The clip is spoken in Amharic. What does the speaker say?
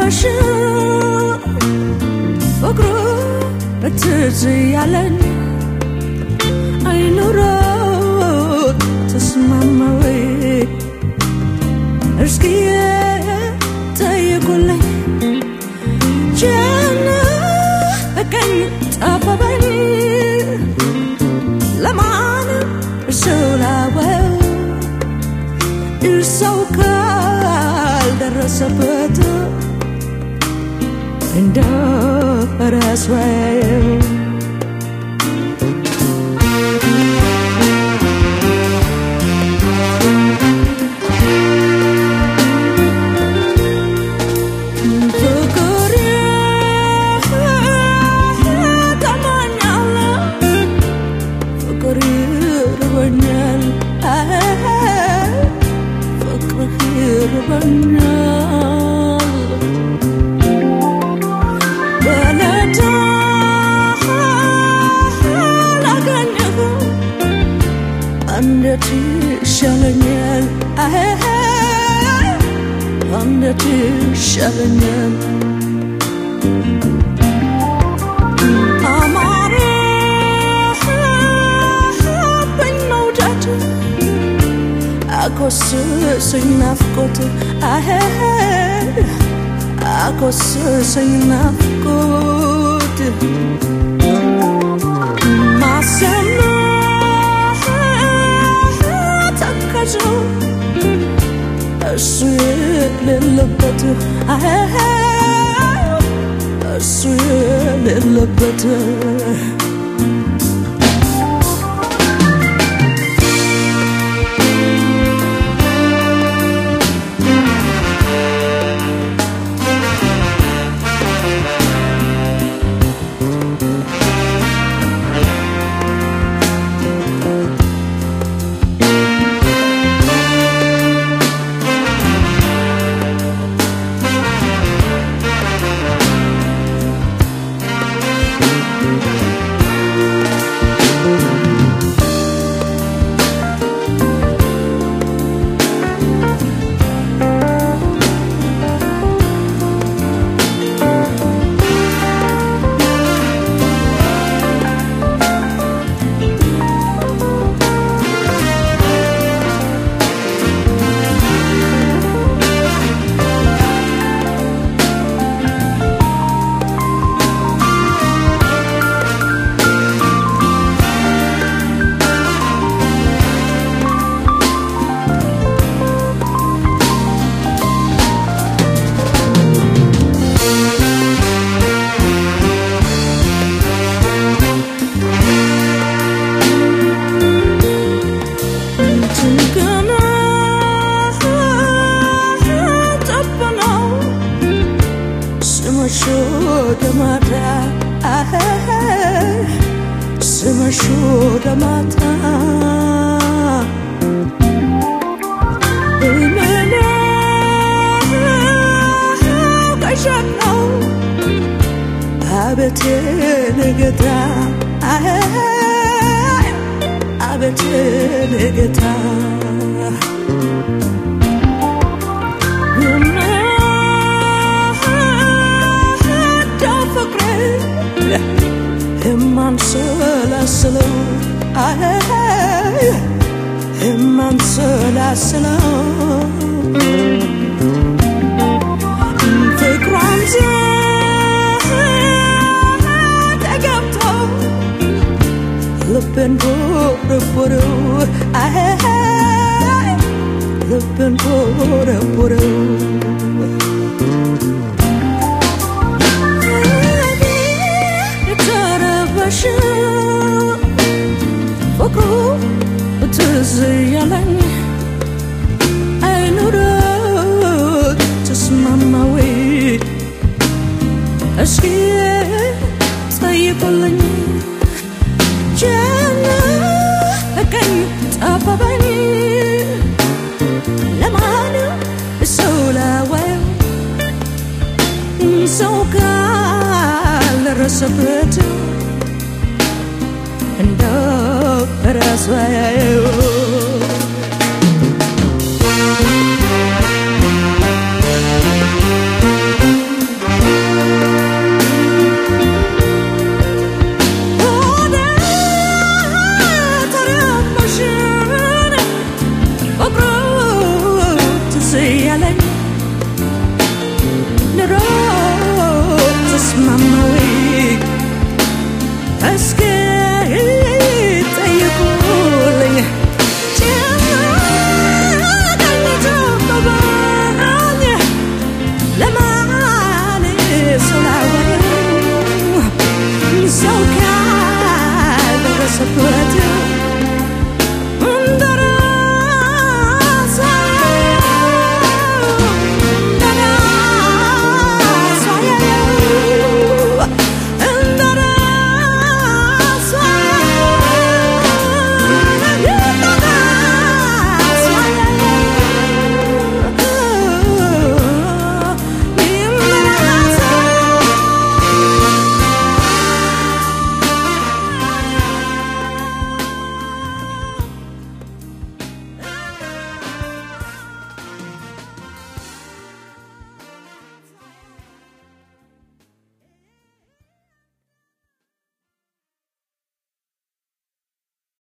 ተረበሽ ፍቅሩ ትዝ ያለን አይኑሮት ተስማማዊ እስኪ ጠይቁልኝ ጨነቀኝ ጠበበኝ ለማን ስላወው ሰው ካልደረሰበት እንደ ረስወው ፍቅር ታማኛለ ፍቅር ይርበኛል ፍቅርህ ይርበኛል በለታ ላገኘህ እንዴት ይሻለኛል እንዴት ይሻለኛል አማረብኝ መውደድ አኮስሰኝ ናፍቆት አኮስሰኝ ናፍቆት ማሰማት ተከዘው እሱ የሌለበት እሱ የሌለበት ጭንቅና ጠበነው ስመሽ ወደ ማታ ስመሽ ወደ ማታ ቀሻነው አቤቴ ንገታ አቤቴ ንገታ ፍቅሬ የማንሰላስለው የማንሰላስለው ፍቅሯን ተገብተው ልቤን ቦረቦረው ልቤን ቦረቦረው ተረበሽ ፍቅሩ ትዝ ያለኝ አይኑረት ተስማማዊ እስኪ ጠይቁልኝ ጨነቀኝ ጠበበኝ ለማን ሰው ላወው ሰው ካልደረሰበት እንደ ረስዋየው ለማ